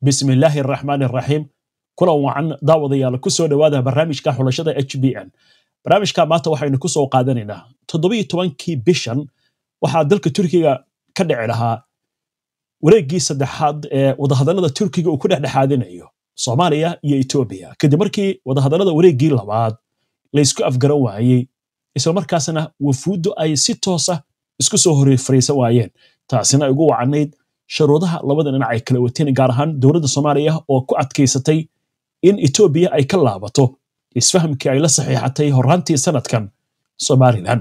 bismi illaahi araxmaan araxiim kulan wacan daawadayaal ku soo dhowaada barnaamijka xulashada h b n barnaamijka maanta waxaynu ku soo qaadanaynaa toddobiyo tobankii bishan waxaa dalka turkiga ka dhici lahaa wareeggii saddexaad ee wadahadallada turkiga uu ku dhexdhexaadinayo soomaaliya iyo etoobiya kadib markii wadahadallada wareeggii labaad laysku afgaran waayey islamarkaasna wafuuddu ay si toosa isku soo hor fariisan waayeen taasina ay ugu wacanayd sharuudaha labada dhinac ay kala wateen gaar ahaan dowladda soomaaliya oo ku adkaysatay in etoobiya ay ka laabato isfahamkii ay la saxiixatay horraantii sanadkan somalilan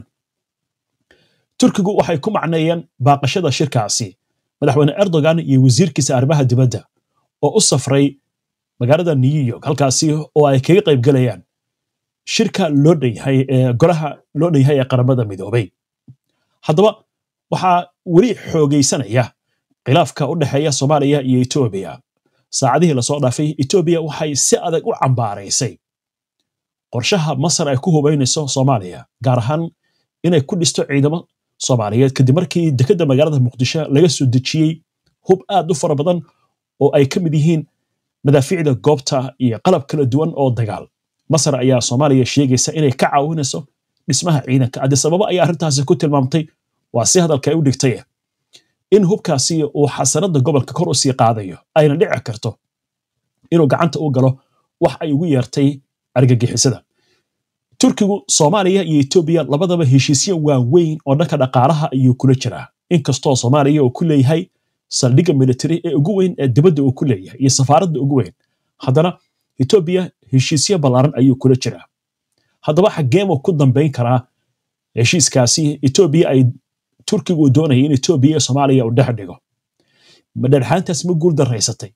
turkigu waxay ku macneeyeen baaqashada shirkaasi madaxweyne erdogan iyo wasiirkiisa arrimaha dibadda oo u safray magaalada new york halkaasi oo ay kaga qayb galayaan shirka loo dhanyahay ee golaha loo dhanyahay ee qaramada midoobay haddaba waxaa weli xoogaysanaya khilaafka u dhexeeya soomaaliya iyo etoobiya saacadihii lasoo dhaafay etoobiya waxay si adag u cambaaraysay qorshaha masar ay ku hubaynayso soomaaliya gaar ahaan inay ku dhisto ciidamo soomaaliyeed kadib markii dekedda magaalada muqdisho laga soo dejiyey hub aad u fara badan oo ay ka mid yihiin madaafiicda goobta iyo qalab kala duwan oo dagaal masar ayaa soomaaliya sheegaysa inay ka caawinayso dhismaha ciidanka adisababa ayaa arrintaasi ku tilmaamtay waa si hadalka ay u dhigtay in hubkaasi uu xasanada gobolka kor u sii qaadayo ayna dhici karto inuu gacanta u galo wax ay ugu yeertay argagixisada turkigu soomaaliya iyo etoobiya labadaba heshiisyo waaweyn oo dhanka dhaqaalaha ayuu kula jiraa inkastoo soomaaliya uu ku leeyahay saldhigga militari ee ugu weyn ee dibadda uu ku leeyahay iyo safaaradda ugu weyn haddana etoobiya heshiisyo ballaaran ayuu kula jiraa haddaba xageemuu ku dambayn karaa heshiiskaasi etoobiya ay turkigu uu doonaya in etoobiya iyo soomaaliya uu dhex dhigo madhadhaantaas ma guul daraysatay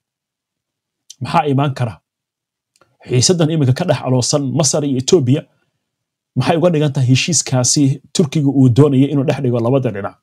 maxaa imaan kara xiisaddan iminka ka dhex aloosan masar iyo etoobiya maxay uga dhigan tahay heshiiskaasi turkiga uu doonaya inuu dhex dhigo labada dhinac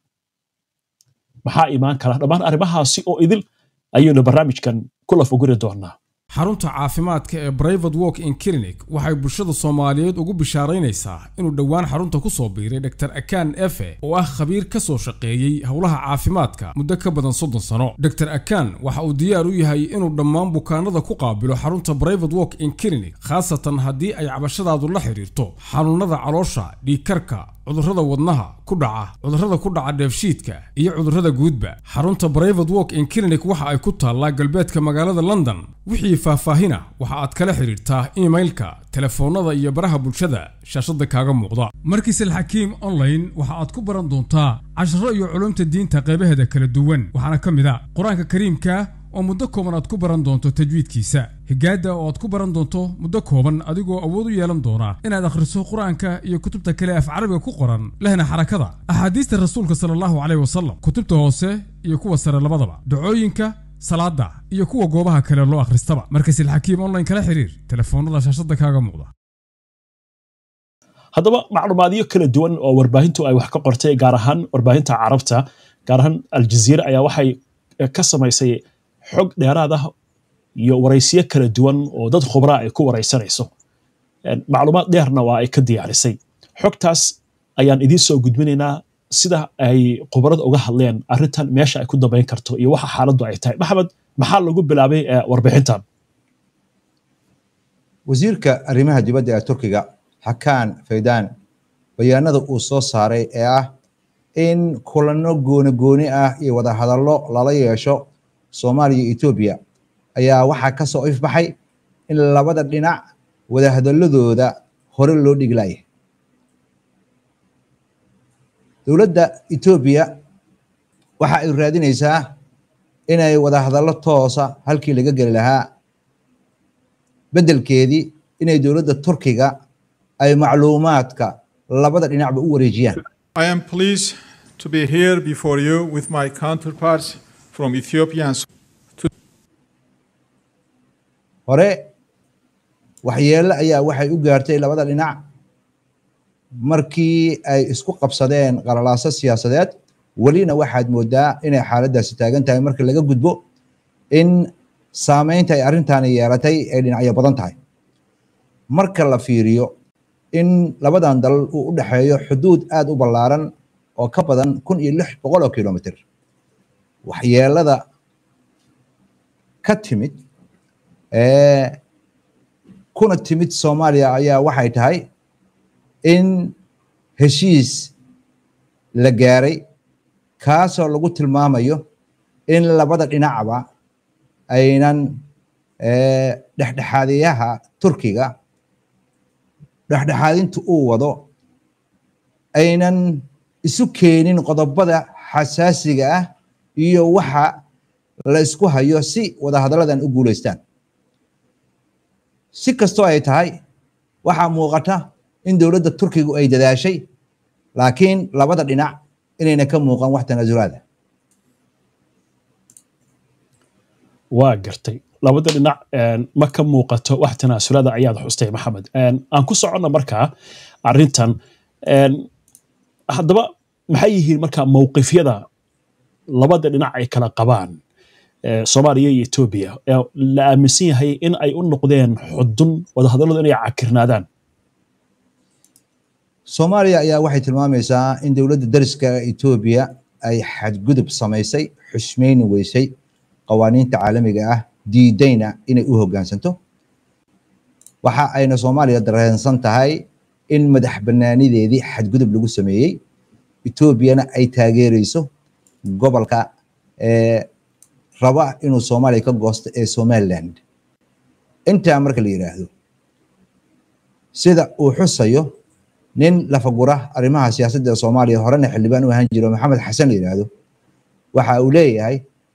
maxaa imaan kara dhammaan arrimahaasi oo idil ayaynu barnaamijkan ku lafaguri doonaa xarunta caafimaadka ee brivate walk in clinic waxay bulshada soomaaliyeed ugu bishaaraynaysaa inuu dhowaan xarunta ku soo biiray dr akan efe oo ah khabiir ka soo shaqeeyey howlaha caafimaadka muddo ka badan soddon sano dr akan waxa uu diyaar u yahay inuu dhammaan bukaanada ku qaabilo xarunta brivate walk in clinic khaasatan haddii ay cabashadaadu la xidhiirto xanuunada caloosha dhiigkarka cudurrada wadnaha ku dhaca cudurrada ku dhaca dheefshiidka iyo cudurrada guudba xarunta brivate walk in clinic waxa ay ku taallaa galbeedka magaalada london wixii faahfaahina waxa aad kala xidhiirtaa imailka telefoonnada iyo baraha bulshada shaashadda kaaga muuqda markiis alxakiim online waxa aad ku baran doontaa casharo iyo culumta diinta qaybaheeda kala duwan waxaana ka mid a qur-aanka kariimka oo muddo kooban aad ku baran doonto tajwiidkiisa higaadda oo aad ku baran doonto muddo kooban adigoo awood u yeelan doona inaad akhriso qur-aanka iyo kutubta kale af carabiga ku qoran lehna xarakada axaadiista rasuulka sala allahu caleyh wasalam kutubta hoose iyo kuwa sare labadaba dacooyinka salaada iyo kuwa goobaha kale loo akhristaba markasilxakiim online kala xiriir telefoonnada shaashadda kaaga muuqda haddaba macluumaadyo kala duwan oo warbaahintu ay wax ka qortay gaar ahaan warbaahinta carabta gaar ahaan aljaziira ayaa waxay ka samaysay xog dheeraad ah iyo waraysiyo kala duwan oo dad khubraa ay ku waraysanayso macluumaad dheerna waa ay ka diyaarisay xogtaas ayaan idiin soo gudbinaynaa sida ay khubarada uga hadleen arrintan meesha ay ku dambayn karto iyo waxa xaaladdu ay tahay maxamed maxaa lagu bilaabay warbixintan wasiirka arrimaha dibadda ee turkiga xakaan faydaan bayaanada uu soo saaray ee ah in kulano gooni gooni ah iyo wadahadallo lala yeesho soomaaliya iyo etoobiya ayaa waxaa ka soo ifbaxay in labada dhinac wadahadaladooda hore loo dhiglaya dowladda etoobiya waxa ay raadinaysaa inay wadahadallo toosa halkii laga geli lahaa beddelkeedii inay dowladda turkiga ay macluumaadka labada dhinacba u wareejiyaan I am pleased to be here before you with my counterparts from Ethiopia and hore waxyeello ayaa waxay u gaartay labada dhinac markii ay isku qabsadeen qalalaaso siyaasadeed welina waxaad moodaa inay xaaladdaasi taagan tahay marka laga gudbo in saameynta ay arrintaani yeelatay ay dhinacyo badan tahay marka la fiiriyo in labadan dalal uu u dhexeeyo xuduud aada u ballaaran oo ka badan kun iyo lix boqol oo kilomitr waxyeelada ka timid kuna timid soomaaliya ayaa waxay tahay in heshiis la gaaray kaasoo lagu tilmaamayo in labada dhinacba aynan dhexdhexaadiyaha turkiga dhexdhexaadinta uu wado aynan isu keenin qodobada xasaasiga ah iyo waxa la isku hayo si wadahadalladan u guulaystaan si kastoo ay tahay waxaa muuqata in dowladda turkigu ay dadaashay laakiin labada dhinac inayna ka muuqan wax tanaasulaada waa gartay labada dhinac ma ka muuqato wax tanaasulada ayaad xustay maxamed aan ku soconna markaa arrintan haddaba maxay yihiin markaa mowqifyada labada dhinac ay kala qabaan soomaaliya iyo etoobiya la aaminsan yahay in ay u noqdeen xudun wadahadalladu inay cakirnaadaan soomaaliya ayaa waxay tilmaamaysaa in dowladda dariska etoobiya ay xadgudub samaysay xusmayni weysay qawaaniinta caalamiga ah diidayna inay u hoggaansanto waxa ayna soomaaliya dareensan tahay in madax bannaanideedii xadgudub lagu sameeyey etoobiyana ay taageereyso gobolka raba inuu soomaaliya ka goosto ee somaliland intaa marka la yidhaahdo sida uu xusayo nin lafagura arrimaha siyaasadda soomaaliya horena xildhibaan u ahaan jiro maxamed xasan la yidhaahdo waxa uu leeyahay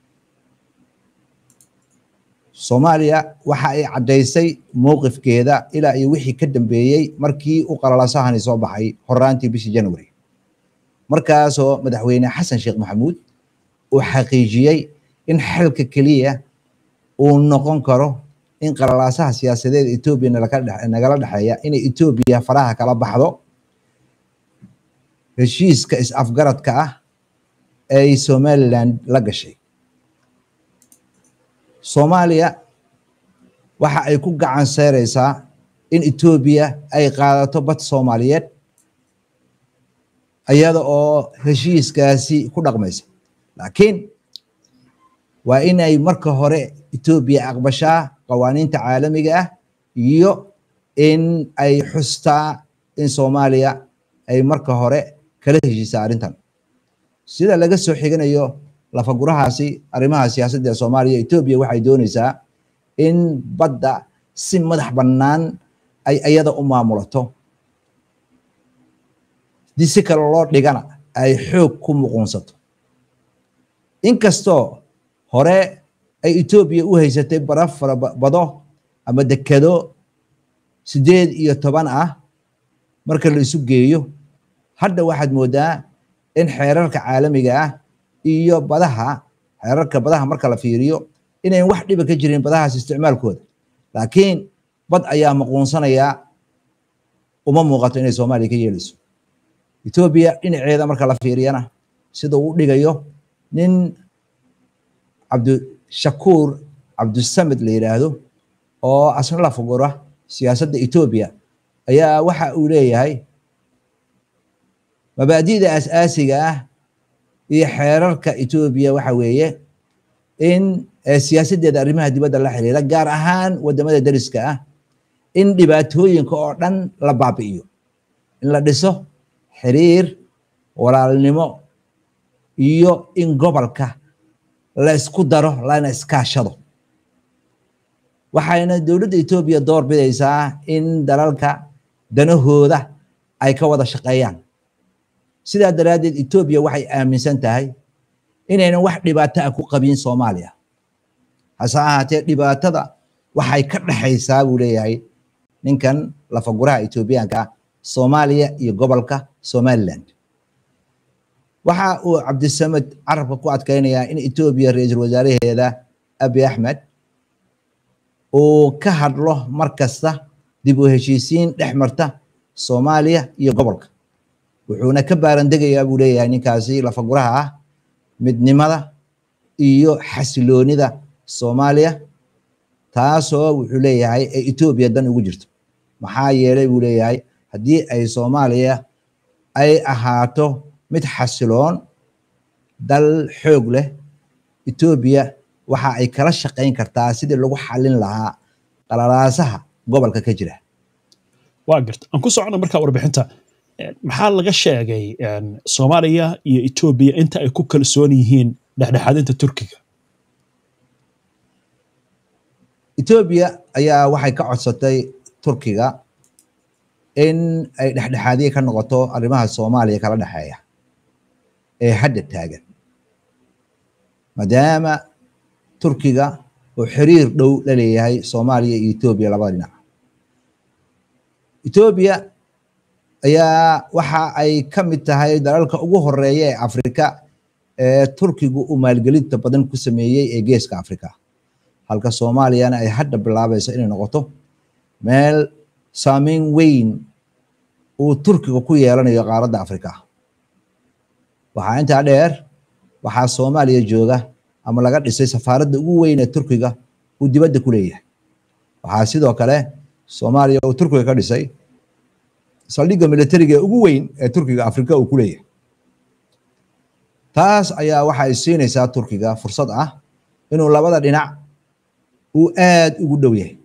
soomaaliya waxa ay caddaysay mowqifkeeda ilaa iyo wixii ka dambeeyey markii u qalalasahani soo baxay horaantii bishii january markaasoo madaxweyne xasan sheekh maxamuud uu xaqiijiyey in xalka keliya uu noqon karo in qalalaasaha siyaasadeed etoobiya nagala dhexeeya inay etoobiya faraha kala baxdo heshiiska is-afgaradka ah ay somaliland la gashay soomaaliya waxa ay ku gacan seereysaa in etoobiya ay qaadato bad soomaaliyeed iyada oo heshiiskaasi ku dhaqmaysa laakiin waa in ay marka hore etoobiya aqbashaa qawaaniinta caalamiga ah iyo in ay xustaa in soomaaliya ay marka hore kala heshiisaa arrintan sida laga soo xiganayo lafagurahaasi arrimaha siyaasadda ee soomaaliya etoobiya waxay doonaysaa in badda si madax bannaan ay iyada u maamulato dii si kale loo dhigana ay xoog ku muquunsato inkastoo hore ay etoobiya u haysatay baraf farabado ama dekado sideed iyo toban ah marka la isu geeyo hadda waxaad moodaa in xeerarka caalamiga ah iyo badaha xeerarka badaha marka la fiiriyo inayn wax dhiba ka jirin badahaas isticmaalkooda laakiin bad ayaa maquunsanayaa uma muuqato inay soomaaliya ka yeelayso etoobiya dhinaceeda marka la fiiriyana sida uu dhigayo nin cabdishakuur cabdisamed la yidhaahdo oo asna la fugura siyaasadda etoobiya ayaa waxa uu leeyahay mabaadi'da asaasiga ah iyo xeerarka etoobiya waxa weeye in siyaasaddeeda arrimaha dibadda la xiriira gaar ahaan wadamada dariska ah in dhibaatooyinka oo dhan la baabi'iyo in la dhiso xiriir walaalnimo iyo in gobolka la isku daro lana iskaashado waxayna dowladda etoobiya door bidaysaa in dalalka danahooda ay ka wada shaqeeyaan sidaa daraaddeed etoobiya waxay aaminsan tahay inaynan wax dhibaato ah ku qabin soomaaliya hase ahaatee dhibaatada waxay ka dhexaysaa buu leeyahay ninkan lafaguraha etoobiyaanka soomaaliya iyo gobolka somaliland waxa uu cabdisamed carabka ku adkeynayaa in etoobiya ra-iisul wasaaraheeda abi axmed uu ka hadlo mar kasta dib u heshiisiin dhex marta soomaaliya iyo gobolka wuxuuna ka baarandegayaa buu leeyahay ninkaasi lafaguraha ah midnimada iyo xasiloonida soomaaliya taasoo wuxuu leeyahay ee etoobiya dan ugu jirto maxaa yeelay buu leeyahay haddii ay soomaaliya ay ahaato mid xasiloon dal xoog leh etoobiya waxa ay kala shaqayn kartaa sidii lagu xalin lahaa qalalaasaha gobolka ka jira waa garta aan ku socono markaa warbixinta maxaa laga sheegay soomaaliya iyo etoobiya inta ay ku kalsoon yihiin dhexdhexaadinta turkiga etoobiya ayaa waxay ka codsatay turkiga in ay dhexdhexaadiye ka noqoto arrimaha soomaaliya kala dhexeeya ee hadda taagan maadaama turkiga uu xiriir dhow la leeyahay soomaaliya iyo etoobiya labada dhinac etoobiya ayaa waxa ay ka mid tahay dalalka ugu horeeya ee afrika ee turkigu uu maalgelinta badan ku sameeyey ee geeska afrika halka soomaaliyana ay hadda bilaabayso inay noqoto meel saameyn weyn uu turkiga ku yeelanayo qaaradda afrika waxaa intaa dheer waxaa soomaaliya jooga ama laga dhisay safaaradda ugu weyn ee turkiga uu dibadda ku leeyahay waxaa sidoo kale soomaaliya uu turkiga ka dhisay saldhigga militariga ee ugu weyn ee turkiga afrika uu ku leeyahay taas ayaa waxa ay siinaysaa turkiga fursad ah inuu labada dhinac uu aad ugu dhow yahay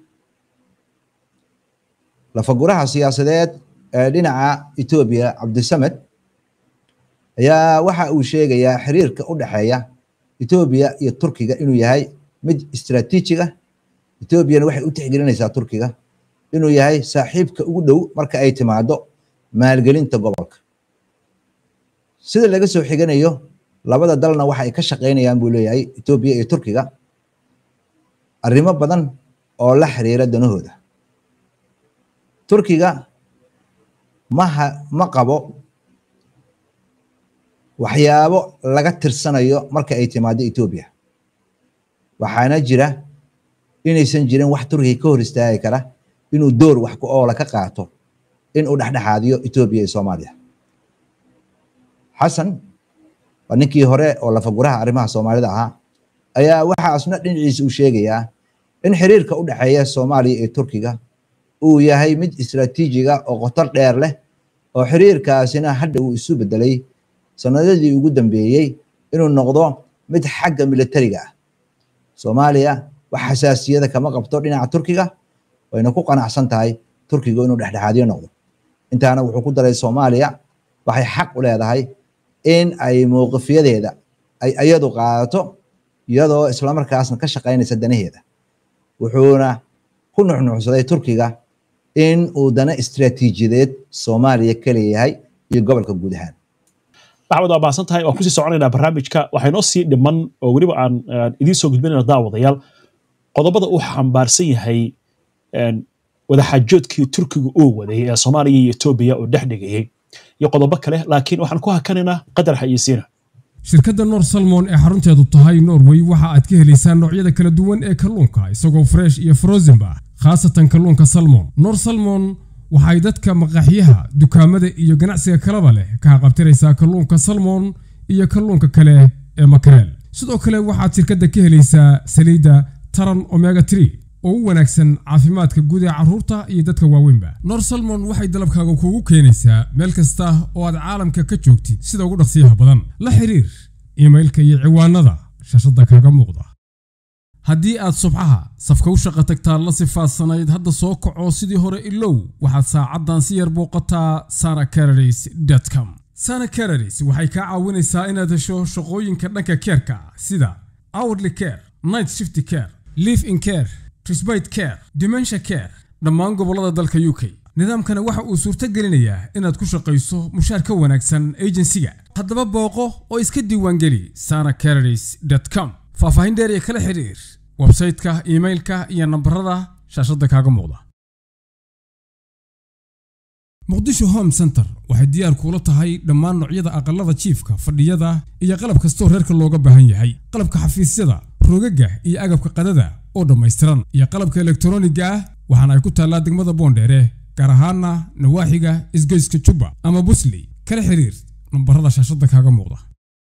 lafaguraha siyaasadeed ee dhinaca etoobiya cabdisamed ayaa waxa uu sheegayaa xiriirka u dhexeeya etoobiya iyo turkiga inuu yahay mid istaraatiijiga etoobiyana waxay u tixgelinaysaa turkiga inuu yahay saaxiibka ugu dhow marka ay timaado maalgelinta gobolka sida laga soo xiganayo labada dalna waxa ay ka shaqaynayaan buu leeyahay etoobiya iyo turkiga arrimo badan oo la xiriira danahooda turkiga maha ma qabo waxyaabo laga tirsanayo marka ay timaado etoobiya waxaana jira inaysan jirin wax turkiga ka hor istaagi kara inuu door wax ku oola ka qaato in uu dhexdhexaadiyo etoobiya iyo soomaaliya xasan waa ninkii hore oo lafaguraha arrimaha soomaalida ahaa ayaa waxaasna dhinaciisa uu sheegayaa in xiriirka u dhexeeya soomaaliya iyo turkiga uu yahay mid istaraatiijiga oo qotar dheer leh oo xiriirkaasina hadda uu isu bedelay sanadadii ugu dambeeyey inuu noqdo mid xagga militariga ah soomaaliya wax xasaasiyada kama qabto dhinaca turkiga wayna ku qanacsan tahay turkiga inuu dhexdhexaadiyo noqdo intaana wuxuu ku daray soomaaliya waxay xaq u leedahay in ay mowqifyadeeda ay iyadu qaadato iyadoo islamarkaasna ka shaqaynaysa danaheeda wuxuuna ku nuxnuxsaday turkiga in uu dana istiraatiijiyadeed soomaaliya ka leeyahay iyo gobolka guud ahaan maxamed waa mahadsan tahay waan kusii soconaynaa barnaamijka waxaa inoo sii dhiman oo weliba aan idiin soo gudbinayna daawadayaal qodobada uu xambaarsan yahay wadaxaajoodkii turkiga uu waday ee soomaaliya iyo etoobiya uu dhex dhigayay iyo qodobo kale laakiin waxaan ku hakanaynaa qadar xayeysiina shirkadda nor salmon ee xarunteedu tahay norway waxa aad ka helaysaa noocyada kala duwan ee kalluunka isagoo fresh iyo frozenba khaasatan kalluunka salmon nor salmon waxay dadka maqaaxiyaha dukaamada iyo ganacsiga kalaba leh ka haqabtiraysaa kalluunka salmon iyo kalluunka kale ee makareel sidoo kale waxaad shirkadda ka helaysaa saliidda taran omega tree oo u wanaagsan caafimaadka guud ee carruurta iyo dadka waaweynba nor salmon waxay dalabkaaga kuugu keenaysaa meel kasta oo aad caalamka ka joogtid sida ugu dhaqsiyaha badan la xiriir iimailka iyo ciwaanada shashada kaaga muuqda haddii aad subxaha safka u shaqo tagtaa la sifaadsanayd hadda soo kaco sidii hore ilow waxaad saacaddan si yar booqataa sara cararis com sana cararis waxay kaa caawinaysaa inaad hesho shaqooyinka dhanka keerka sida hourly care night shift care live in care trisbite care dimensha care dhammaan gobollada dalka u k nidaamkana waxa uu suurto gelinayaa inaad ku shaqayso mushaar ka wanaagsan ejensiga haddaba booqo oo iska diiwaangeli sana cararis com faahfaahin dheer iyo kala xiriir websayteka iimailka iyo nambarada shaashadda kaaga muuqda muqdisho home center waxay diyaar kuula tahay dhammaan noocyada aqallada jiifka fadhiyada iyo qalab kastoo reerka looga baahan yahay qalabka xafiisyada rogaga iyo agabka qadada oo dhammaystiran iyo qalabka elektroniga ah waxaana ay ku taallaa degmada boondheere gaar ahaana nawaaxiga isgoyska jubba ama busley kala xiriir nambarada shaashadda kaaga muuqda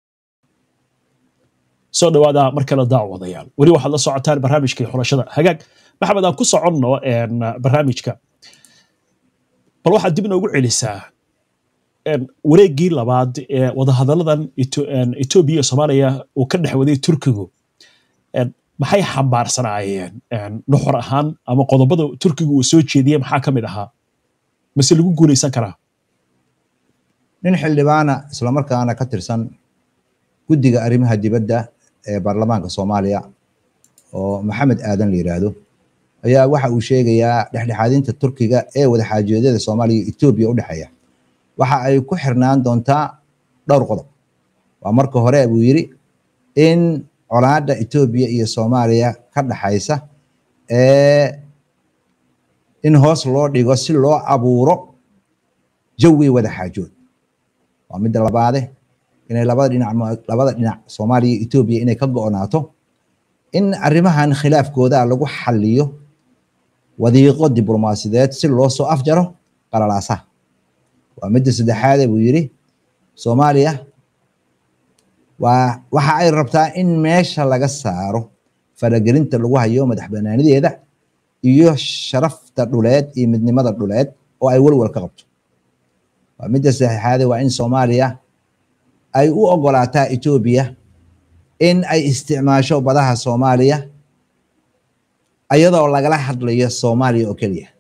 soo dhawaada mar kale daawadayaal weli waxaad la socotaan barnaamijkii xulashada hagaag maxamed aan ku soconno barnaamijka bal waxaad dib noogu celisaa wareeggii labaad ee wadahadalladan etoobiya iyo soomaaliya uu ka dhex waday turkigu maxay xambaarsanaayeen nuxur ahaan ama qodobada turkiga uu soo jeediyey maxaa ka mid ahaa mase lagu guulaysan karaa nin xildhibaana islamarkaana ka tirsan guddiga arrimaha dibadda ee baarlamaanka soomaaliya oo maxamed aadan la yidhaahdo ayaa waxa uu sheegayaa dhexdhexaadinta turkiga ee wadaxaajoedyada soomaaliya iyo etoobiya u dhexeeya waxa ay ku xirnaan doontaa dhowr qodob waa marka hore buu yidhi in colaadda etoobiya iyo soomaaliya ka dhaxaysa ee in hoos loo dhigo si loo abuuro jawi wadaxaajood waa midda labaade inay labada dhinac labada dhinac soomaaliya iyo etoobiya inay ka go'naato in arrimahan khilaafkooda lagu xaliyo wadiiqo diblomaasiyadeed si loo soo afjaro qalalaasaha waa midda saddexaade buu yidhi soomaaliya waa waxa ay rabtaa in meesha laga saaro faragelinta lagu hayo madax banaanideeda iyo sharafta dhuleed iyo midnimada dhuleed oo ay welwel ka qabto waa midda saddexaade waa in soomaaliya ay u ogolaataa etoobiya in ay isticmaasho badaha soomaaliya iyadoo lagala hadlayo soomaaliya oo keliya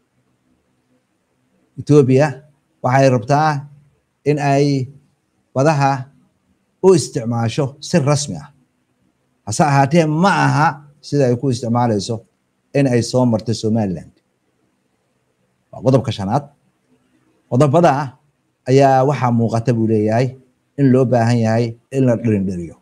etoobiya waxay rabtaa in ay badaha u isticmaasho si rasmi ah hase ahaatee ma aha sida ay ku isticmaalayso in ay soo marto somaliland waa qodobka shanaad qodobada ayaa waxaa muuqata buu leeyahay in loo baahan yahay in la dhirindhiriyo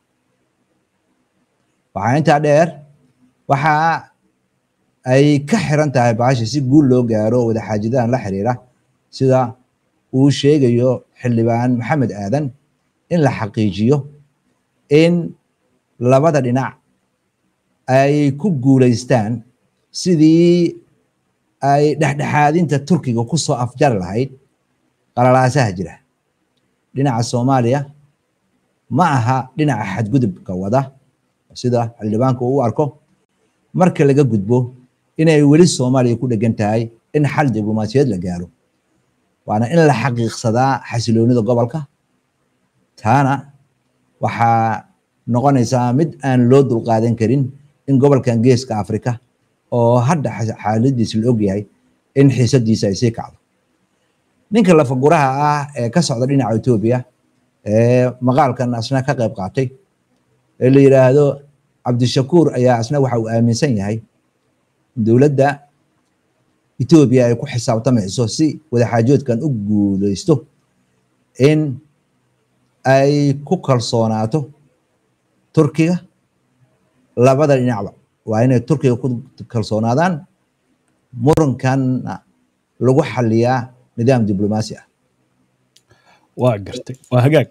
waxaa intaa dheer waxa ay ka xiran tahay baasha si guul loo gaaro wadaxaajidahan la xiriira sida uu sheegayo xildhibaan maxamed aadan in la xaqiijiyo in labada dhinac ay ku guulaystaan sidii ay dhexdhexaadinta turkiga ku soo afjari lahayd qalalaasaha jira dhinaca soomaaliya ma aha dhinaca xadgudubka wada sida xildhibaanka uu u arko marka laga gudbo inay weli soomaaliya ku dhegan tahay in xal diblomaasiyaed la gaaro waana in la xaqiiqsadaa xasiloonida gobolka taana waxaa noqonaysaa mid aan loo dulqaadan karin in gobolkan geeska afrika oo hadda xaaladiisa la ogyahay in xiisadiisa ay sii kacdo ninka lafaguraha ah ee ka socda dhinaca etoobiya ee maqaalkan asna ka qayb qaatay ee la yidhaahdo cabdishakuur ayaa asna waxa uu aaminsan yahay dowladda etoobiya ay ku xisaabtamayso si wadaxaajoodkan u guuleysto in ay ku kalsoonaato turkiga labada dhinacba waa inay turkiga ku kalsoonaadaan murankanna lagu xaliyaa nidaam diblomaasi ah waa gartay waa hagaag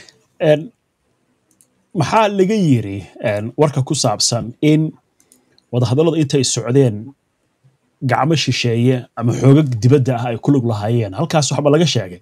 maxaa laga yiri warka ku saabsan in wadahadallada intay socdeen gacmo shisheeye ama xoogag dibadda ah ay ku lug lahaayeen halkaas waxba laga sheegay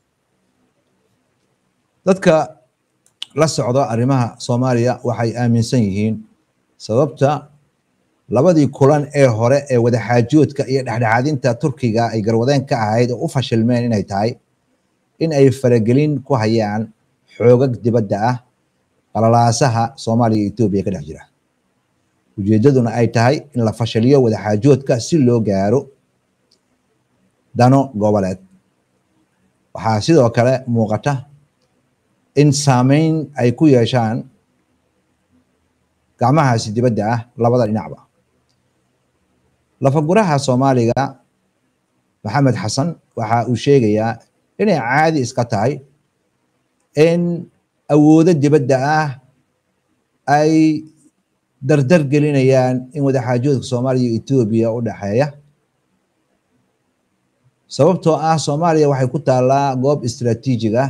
dadka la socda arrimaha soomaaliya waxay aaminsan yihiin sababta labadii kulan ee hore ee wadaxaajoodka iyo dhexdhexaadinta turkiga ay garwadeen ka ahayd oo u fashilmeen inay tahay in ay faragelin ku hayaan xoogag dibadda ah qalalaasaha soomaaliya iyo etoobiya ka dhex jira ujeeddaduna ay tahay in la fashiliyo wadaxaajoodka si loo gaaro dano goboleed waxaa sidoo kale muuqata in saameyn ay ku yeeshaan gacmahaasi dibadda ah labada dhinacba lafaguraha soomaaliga maxamed xasan waxa uu sheegayaa inay caadi iska tahay in awoodo dibadda ah ay dardar gelinayaan in wadaxaajoodka soomaaliya iyo etoobiya u dhexeeya sababtoo ah soomaaliya waxay ku taallaa goob istaraatiijig ah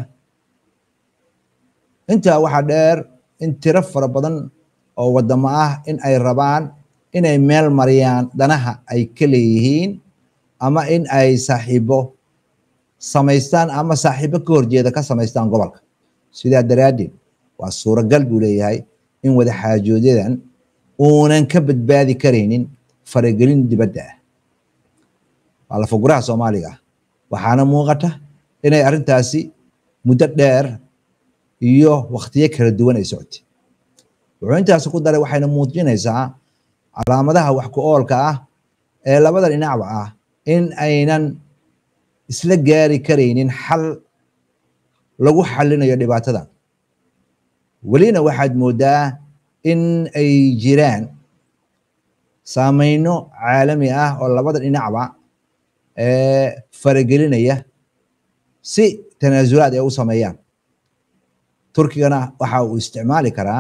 intaa waxaa dheer in tiro fara badan oo wadamo ah in ay rabaan inay meel mariyaan danaha ay ka leeyihiin ama in ay saaxiibo samaystaan ama saaxiibo ka horjeeda ka samaystaan gobolka sidaa daraaddeed waa suuragal buu leeyahay in wadaxaajoodadan uunan ka badbaadi karaynin faragelin dibadda ah waa lafaguraha soomaaliga ah waxaana muuqata inay arrintaasi muddo dheer iyo waktiyo kala duwan ay socotay wuxuu intaasi ku daray waxayna muujinaysaa calaamadaha wax ku oolka ah ee labada dhinacba ah in aynan isla gaari karaynin xal lagu xalinayo dhibaatadan welina waxaad moodaa in ay jiraan saameyno caalami ah oo labada dhinacba faragelinaya si tanaasulaad ay u sameeyaan turkigana waxa uu isticmaali karaa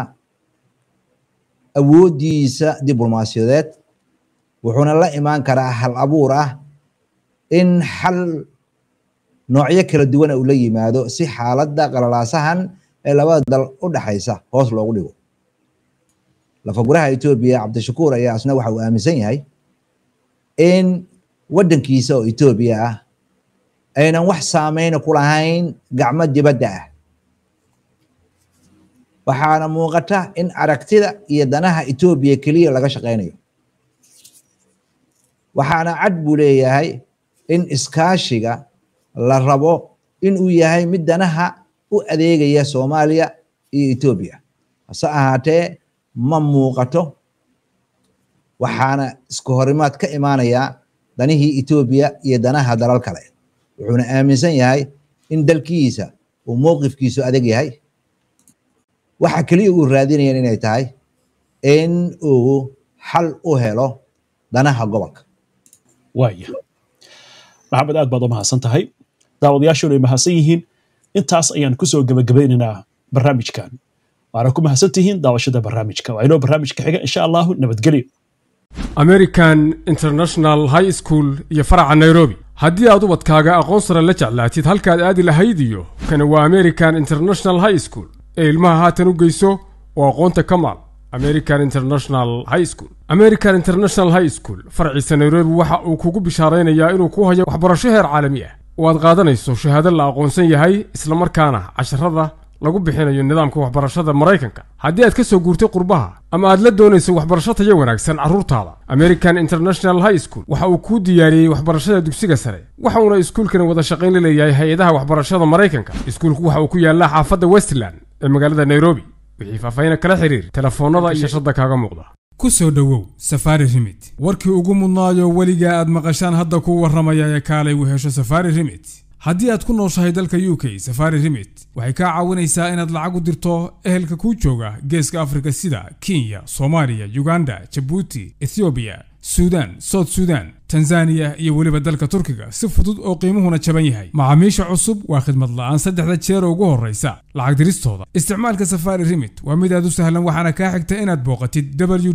awooddiisa diblomaasiyadeed wuxuuna la imaan karaa hal abuur ah in xal noocyo kala duwana uu la yimaado si xaaladda qalalaasahan ee labada dal u dhaxaysa hoos loogu dhigo lafaguraha etoobiya cabdishakuur ayaa isna waxa uu aaminsan yahay in waddankiisa oo etoobiya ah aynan wax saameyna ku lahayn gacmo dibadda ah waxaana muuqata in aragtida iyo danaha etoobiya keliya laga shaqaynayo waxaana cad buu leeyahay in iskaashiga la rabo inuu yahay mid danaha u adeegaya soomaaliya iyo etoobiya hase ahaatee ma muuqato waxaana isku horimaad ka imaanaya danihii etoobiya iyo danaha dalal kale wuxuuna aaminsan yahay in dalkiisa uu mowqifkiisu adag yahay waxa keliya uu raadinayan inay tahay in uu xal u helo danaha gobolka waaya maxamed aad baad u mahadsan tahay daawadayaashuna ay mahadsan yihiin intaas ayaan kusoo gebagabaynaynaa barnaamijkan waana ku mahadsan tihiin daawashada barnaamijka waa inoo barnaamijka xiga insha allahu nabadgelyo american international high school iyo faraca nairobi haddii aad ubadkaaga aqoon sare la jeclaatid halkaad aadi lahayd iyo kani waa american international high school ee ilmaha haatan u geyso oo aqoonta ka maal american international high school american international high school farciisa nairobi waxa uu kugu bishaaraynayaa inuu ku hayo waxbarasho heer caalami ah oo aad qaadanayso shahaado la aqoonsan yahay islamarkaana casharada lagu bixinayo nidaamka waxbarashada maraykanka haddii aad ka soo guurtay qurbaha ama aad la doonayso waxbarasho tayo wanaagsan carruurtaada american international high school waxa uu kuu diyaariyey waxbarashada dugsiga sare waxa uuna iskuulkani wada shaqayn la leeyahay hay-adaha waxbarashada maraykanka iskuulku waxa uu ku yaallaa xaafadda westland ee magaalada nairobi wixii faahfaahin kala xiriir telefoonnada iyo shashada kaaga muuqda ku soo dhowow safaari rimit warkii ugu mudnaayo weligaa aad maqashaan hadda kuu warramaya ee kaalay u hesho safaari rimit haddii aad ku nooshahay dalka u k safari rimit waxay kaa caawinaysaa inaad lacag u dirto ehelka kuu jooga geeska afrika sida kenya soomaaliya uganda jabuuti ethoobiya suudaan soud suudaan tanzaniya iyo weliba dalka turkiga si fudud oo qiimuhuna jaban yahay macaamiisha cusub waa khidmad la'aan saddexda jeer ugu horraysa lacag diristooda isticmaalka safari rimit waa mid aad u sahlan waxaana kaa xigta inaad booqatid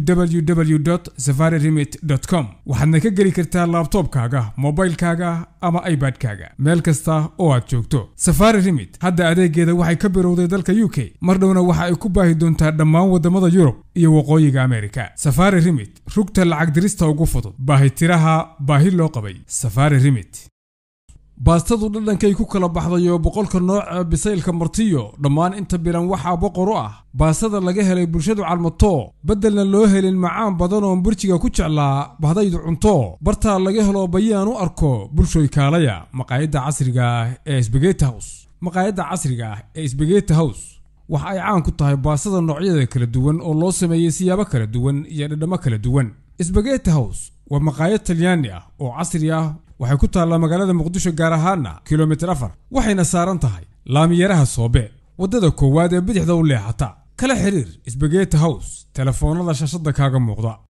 www safari rimit com waxaadna ka geli kartaa laabtoobkaaga mobilkaaga ama ibadkaaga meel kasta oo aad joogto safari rimit hadda adeegeeda waxay ka birowday dalka u k mar dhowna waxa ay ku baahi doontaa dhammaan waddamada yurub iyo waqooyiga amerika safari rimit rugta lacag dirista ugu fudud baahitiraha baahi loo qabay safari rimit baastadu dhadhankay ku kala baxdayo boqolka nooca bisaylka martiyo dhammaan inta bilan waxaa boqor u ah baastada laga helay bulshadu calmato beddelna loo helin macaan badan oon burjiga ku jeclaa bahdaydu cunto bartaa laga helo bayaan u arko bulshoy kaalaya maqaayadda casriga ah ee sbegeti hows maqaayadda casriga ah ee sbegeti hows waxa ay caan ku tahay baastada noocyada kala duwan oo loo sameeyey siyaabo kala duwan iyo dhadhammo kala duwan sbegeti hows waa maqaayad talyaani ah oo casri ah waxay ku taallaa magaalada muqdisho gaar ahaana kilomitir afar waxayna saaran tahay laamiyaraha soobe waddada koowaad ee bidixda u leexata kala xiriir sbegeti hows telefoonnada shashada kaaga muuqda